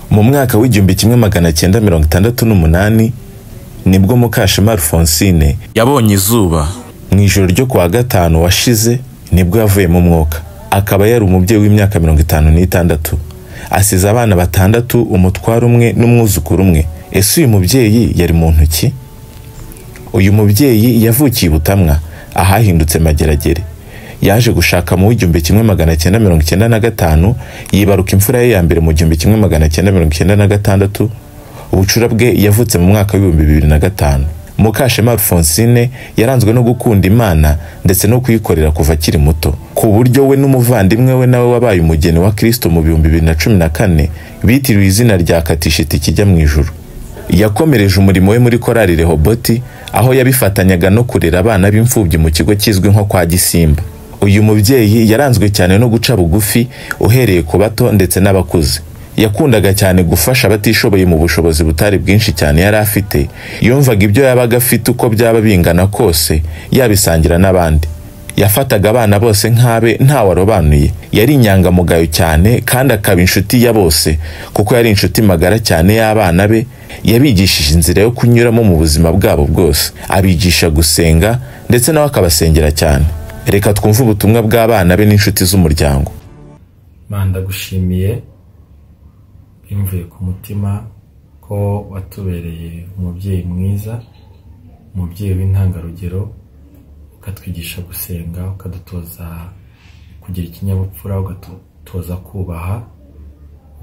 mu mwaka w'igihumbi kimwe magana cyenda mirongo itandatu n'umunani nibwo mukashema alphonsine yabonye izuba mu ijoro ryo kuwa gatanu washize nibwo yavuyemo umwuka akaba yari umubyeyi w'imyaka mirongo itanu n'itandatu asize abana batandatu umutware umwe n'umwuzukuru umwe ese uyu mubyeyi yari muntu ki uyu mubyeyi yavukiye i butamwa ahahindutse mageragere yaje gushaka mu w'igihumbi kimwe magana cyenda mirongo icyenda na gatanu yibaruka imfura ye ya mbere mu gihumbi kimwe magana cyenda mirongo icyenda na gatandatu ubucura bwe yavutse mu mwaka w'ibihumbi bibiri na gatanu mukashema alphonsine yaranzwe no gukunda imana ndetse no kuyikorera kuva akiri muto ku buryo we n'umuvandimwe we nawe wabaye umugeni wa kristo mu bihumbi bibiri na cumi na kane bitiriwe izina rya katishiti kijya mu ijuru yakomereje umurimo we muri korali rehoboti aho yabifatanyaga no kurera abana b'imfubyi mu kigo kizwi nko kwa gisimba uyu mubyeyi yaranzwe cyane no guca bugufi uhereye ku bato ndetse n'abakuze yakundaga cyane gufasha abatishoboye mu bushobozi butari bwinshi cyane yari afite yumvaga ibyo yabaga afite uko byaba bingana kose yabisangira n'abandi yafataga abana bose nk'abe ntawarobanuye yari inyangamugayo cyane kandi akaba inshuti ya bose kuko yari inshuti magara cyane y'abana be yabigishije inzira yo kunyuramo mu buzima bwabo bwose abigisha gusenga ndetse nawe akabasengera cyane reka twumve ubutumwa bw'abana be n'inshuti z'umuryango bandagushimiye bimvuye ku mutima ko watubereye umubyeyi mwiza umubyeyi w'intangarugero ukatwigisha gusenga ukadutoza kugira ikinyabupfura ukadutoza kubaha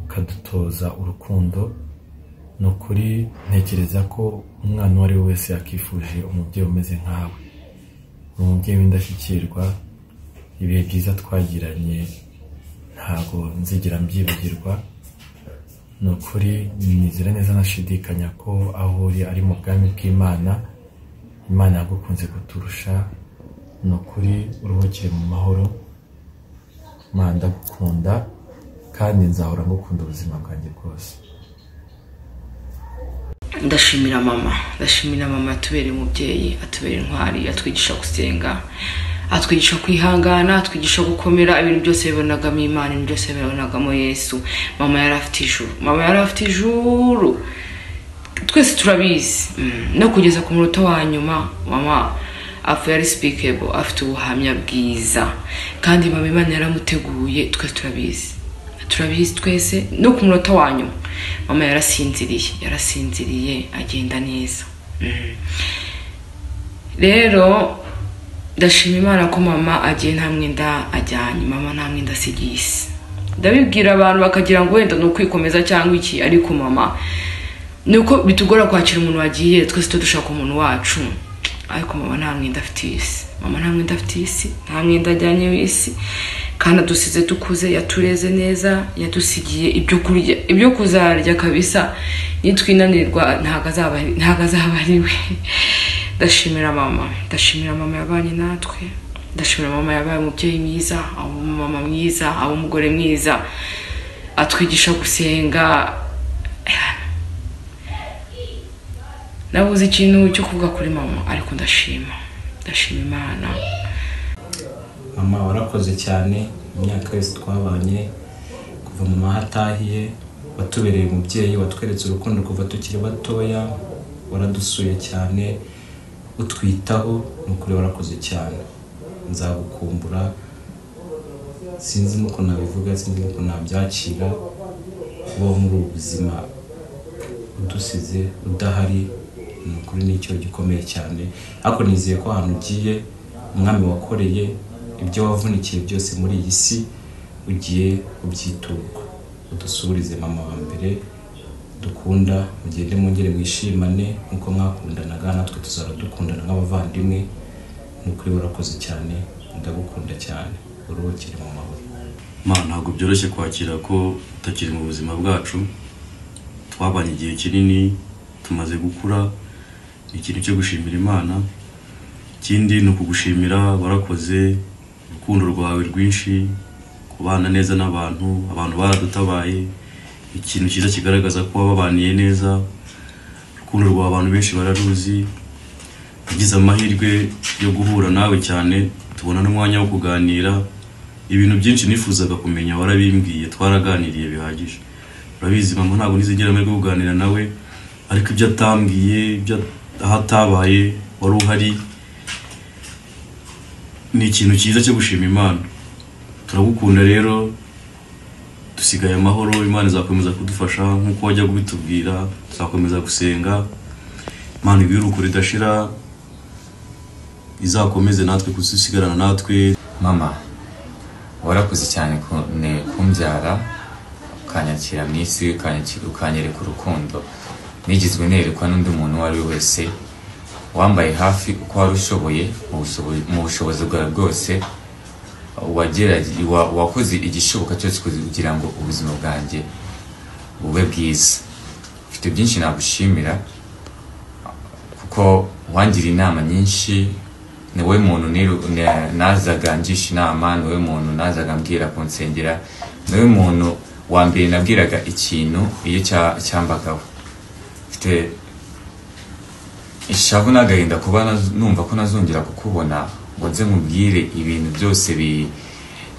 ukadutoza urukundo ni ukuri ntekereza ko umwana uwo ari we wese yakifuje umubyeyi umeze nkawe umubyeyi w'indashyikirwa ibihe byiza twagiranye ntabwo nzigera mbyibagirwa ni ukuri nizera neza nashidikanya ko aho uri ari mu bwami bw'imana imana yagukunze kuturusha ni ukuri uruhukire mu mahoro manda gukunda kandi nzahora ngukunda ubuzima bwanjye bwose ndashimira mama ndashimira mama yatubereye umubyeyi atubera intwari atwigisha gusenga atwigisha kwihangana atwigisha gukomera ibintu byose bibonagamo imana ibintu byose bibonagamo yesu mama yari afite ijuru mama yari afite ijuru twese turabizi no kugeza ku munota wa nyuma mama apfuye ari sipikebo afite ubuhamya bwiza kandi mama imana yaramuteguye twese turabizi turabizi twese no ku munota wa nyuma mama yarasinziriye yarasinziriye agenda neza rero ndashima imana ko mama agiye nta mwenda ajyanye mama nta mwenda asigiye isi ndabibwira abantu bakagira ngo wenda ni ukwikomeza cyangwa iki ariko mama ni uko bitugora kwakira umuntu wagiye twese tuba dushaka umuntu wacu ariko mama nta mwenda afite isi mama nta mwenda afite isi nta mwenda ajyanye isi kandi adusize dukuze yatureze neza yadusigiye ibyo kurya ibyo kuzarya kabisa nitwinanirwa ntabwo azaba ari we ndashimira mama ndashimira mama yabanye natwe ndashimira mama yabaye umubyeyi mwiza aba umumama mwiza aba umugore mwiza atwigisha gusenga nabuze ikintu cyo kuvuga kuri mama ariko ndashima ndashima imana mama warakoze cyane imyaka yose twabanye kuva mama ahatahiye watubereye umubyeyi watweretse urukundo kuva tukiri batoya waradusuye cyane utwitaho ni ukuri warakoze cyane nzagukumbura sinzi nuko nabivuga sinzi nuko nabyakira ubaho muri ubu buzima udusize udahari ni ukuri ni icyo gikomeye cyane ariko nizeye ko ahantu ugiye umwami wakoreye ibyo wavunikiye byose muri iyi si ugiye ubyiturwa udusubirize mama wa mbere dukunda mugende mwongere mwishimane nk'uko mwakundanaga natwe tuzaba dukundana nk'abavandimwe ni ukuri warakoze cyane ndagukunda cyane uruhukire mu mahoro ma ntabwo byoroshye kwakira ko utakiri mu buzima bwacu twabanye igihe kinini tumaze gukura ni ikintu cyo gushimira imana ikindi ni ukugushimira warakoze urukundo rwawe rwinshi kubana neza n'abantu abantu baradutabaye ikintu cyiza kigaragaza ko wababaniye neza urukundo rwa abantu benshi bararuzi tugize amahirwe yo guhura nawe cyane tubona n'umwanya wo kuganira ibintu byinshi nifuzaga kumenya warabimbwiye twaraganiriye bihagije urabizi mama ntabwo nizigera amahirwe yo kuganira nawe ariko ibyo atambwiye ibyo aho atabaye wari uhari ni ikintu cyiza cyo gushima imana turagukunda rero dusigaye amahoro imana izakomeza kudufasha nk'uko wajya kubitubwira tuzakomeza gusenga imana ibirukure idashira izakomeze natwe kudusigarana natwe mama warakoze cyane ku- ne- kumbyara ukanyakira mu isi ukanyaki- ukanyereka urukundo nigizwe nerekwa n'undi muntu uwo ari we wese wambaye hafi uko wari ushoboye mu bushobo- mu bushobozi bwawe bwose wagerage- wa- wakoze igishoboka cyose kugira ngo ubuzima bwanjye bube bwiza mfite byinshi nagushimira kuko wangira inama nyinshi ni wowe muntu niru- na- nazaga ngisha inama ni wowe muntu nazaga mbwira kunsengera ni wowe muntu wa mbere nabwiraga ikintu iyo cya- cyambagaho mfite ishavu n'agahinda kuba naz- numva ko nazongera kukubona ngo nze nkubwire ibintu byose bi-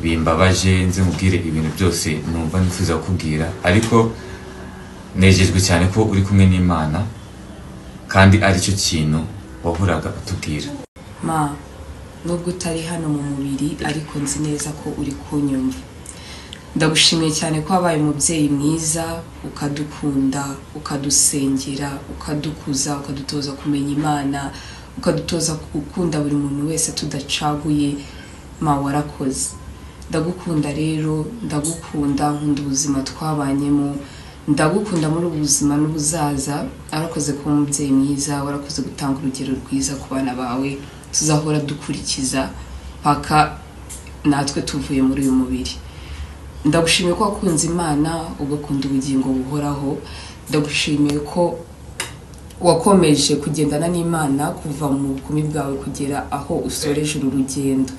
bimbabaje nze nkubwire ibintu byose numva nifuza kukubwira ariko nejejwe cyane ko uri kumwe n'imana kandi aricyo kintu wahoraga utubwira ma nubwo utari hano mu mubiri ariko nzi neza ko uri kunyumva ndagushimiye cyane ko wabaye umubyeyi mwiza ukadukunda ukadusengera ukadukuza ukadutoza kumenya imana ukadutoza gukunda buri muntu wese tudacaguye ma warakoze ndagukunda rero ndagukunda nkunda ubuzima twabanyemo ndagukunda muri ubu buzima n'ubuzaza warakoze kuba umubyeyi mwiza warakoze gutanga urugero rwiza ku bana bawe tuzahora dukurikiza paka natwe tuvuye muri uyu mubiri ndagushimiye ko wakunze imana ugakunda ubugingo buhoraho ndagushimiye ko wakomeje kugendana n'imana kuva mu bukumi bwawe kugera aho usoreje uru rugendo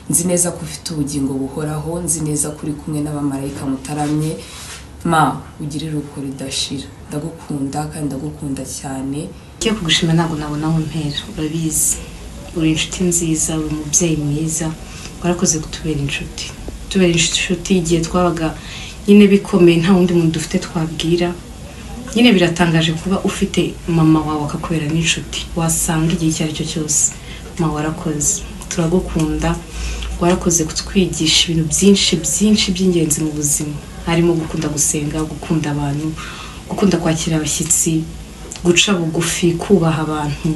nzi neza ko ufite ubugingo buhoraho nzi neza ko uri kumwe n'abamarayika mutaramye ma ugire iruko ridashira ndagukunda kandi ndagukunda cyane Ngiye kugushima ntabwo nabona aho mpera urabizi uri inshuti nziza uri umubyeyi mwiza warakoze kutubera inshuti tubera inshuti igihe twabaga nyine bikomeye nta wundi muntu dufite twabwira nyine biratangaje kuba ufite mama wawe akakubera n'inshuti wasanga igihe icyo ari cyo cyose mama warakoze turagukunda warakoze kutwigisha ibintu byinshi byinshi by'ingenzi mu buzima harimo gukunda gusenga gukunda abantu gukunda kwakira abashyitsi guca bugufi kubaha abantu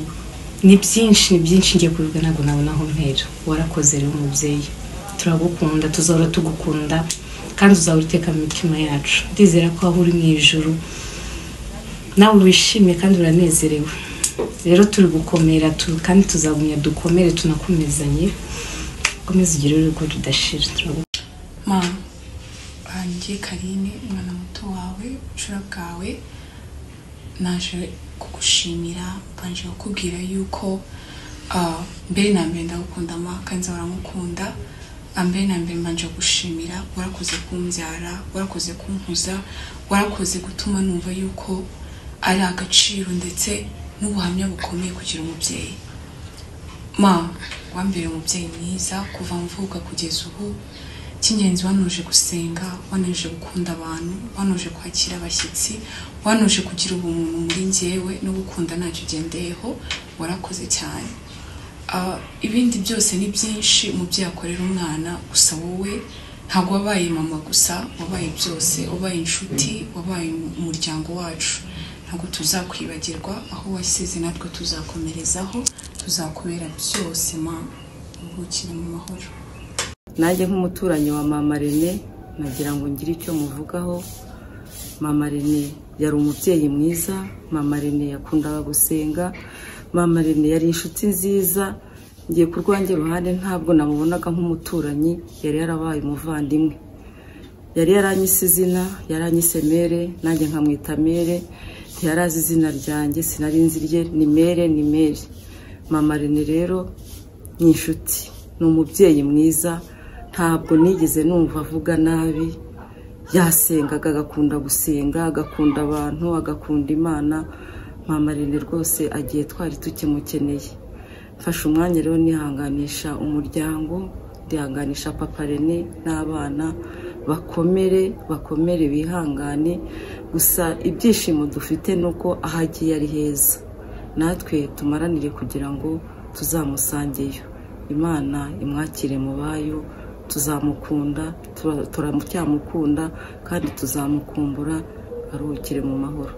ni byinshi ni byinshi ngiye kubivuga ntabwo nabona aho mpera warakoze rero umubyeyi turagukunda tuzahora tugukunda kandi uzahora uteka mu mitima yacu ndizera ko aho uri mu ijuru nawe wishimye kandi uranezerewe rero turi gukomera tu- kandi tuzagumya dukomere tunakomezanye komeza ugire urugo rudashira turagukunda mama wanjye karine umwana muto wawe ubucura bwawe naje kugushimira mbanje kukubwira yuko ah, mbere na mbere ndagukunda ma kandi nza uramukunda Ah, mbere na mbere mbanje gushimira warakoze kumbyara warakoze kumpuza warakoze gutuma numva yuko ari agaciro ndetse n'ubuhamya bukomeye kugira umubyeyi ma wambere umubyeyi mwiza kuva mvuka kugeza ubu cy'ingenzi wanuje gusenga wanuje gukunda abantu wanuje kwakira abashyitsi wanuje kugira ubumuntu muri njyewe no gukunda ntacyo ugendeyeho warakoze cyane Ah, ibindi byose ni byinshi umubyeyi akorera umwana gusa wowe ntabwo wabaye mama gusa wabaye byose wabaye inshuti wabaye mu- umuryango wacu ntabwo tuzakwibagirwa aho wasize natwe tuzakomerezaho tuzakubera byose mama uhukire mu mahoro nanjye nk'umuturanyi wa mama rene nagira ngo ngire icyo muvugaho mama rene yari umubyeyi mwiza mama rene yakundaga gusenga mama rene yari inshuti nziza ngiye ku rwanjye ruhande ntabwo namubonaga nk'umuturanyi yari yarabaye umuvandimwe yari yaranyise izina yaranyise mere nanjye nkamwita mere ntiyarazi izina ryanjye sinari nzi irye ni mere ni mere mama rene rero ni inshuti ni umubyeyi mwiza ntabwo nigeze numva avuga nabi yasengaga agakunda gusenga agakunda abantu agakunda imana mama rene rwose agiye twari tukimukeneye mfashe umwanya rero nihanganisha umuryango ndihanganisha papa rene n'abana bakomere bakomere bihangane gusa ibyishimo dufite ni uko aho agiye ari heza natwe tumaranire kugira ngo tuzamusangeyo imana imwakire mu bayo tuzamukunda tura- turamucyamukunda kandi tuzamukumbura aruhukire mu mahoro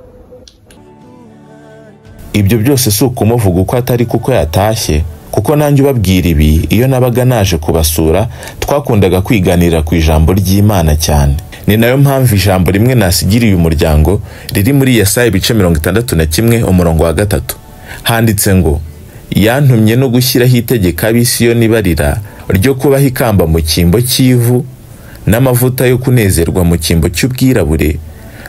ibyo byose si ukumuvuga uko atari kuko yatashye kuko nanjye ubabwira ibi iyo nabaga naje kubasura twakundaga kwiganirira ku ijambo ry'imana cyane ni nayo mpamvu ijambo rimwe nasigiriye umuryango riri muri yesaya ibice mirongo itandatu na kimwe umurongo wa gatatu handitse ngo yantumye no gushyiraho itegeko ab'isiyoni barira ryo kubaho ikamba mu cyimbo cy'ivu n'amavuta yo kunezerwa mu cyimbo cy'ubwirabure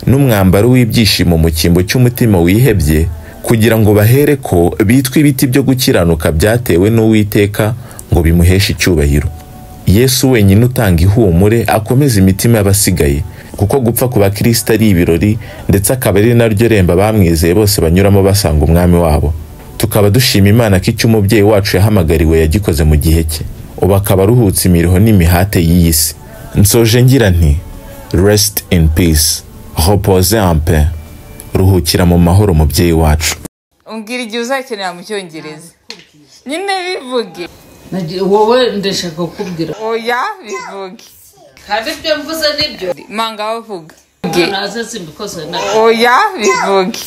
n'umwambaro w'ibyishimo mu cyimbo cy'umutima wihebye kugira ngo bahere ko bitwa ibiti byo gukiranuka byatewe n'uwiteka ngo bimuheshe icyubahiro yesu wenyine utanga ihumure akomeza imitima y'abasigaye kuko gupfa ku bakristo ari ibirori ndetse akaba ari naryo remba bamwizeye bose banyuramo basanga umwami wabo tukaba dushima imana ko icyo umubyeyi wacu yahamagariwe yagikoze mu gihe cye ubu akaba aruhutse imiruho n'imihate y'iyi si nsoje ngira nti rest in peace repose en paix ruhukira mu mahoro mubyeyi wacu umbwira igihe uzakenera mu cyongereza nyine bivuge Nagi- wowe ndashaka kukubwira oya bivuge kandi ibyo mvuze nibyo manga aho uvuga naze simbikoze na oya bivuge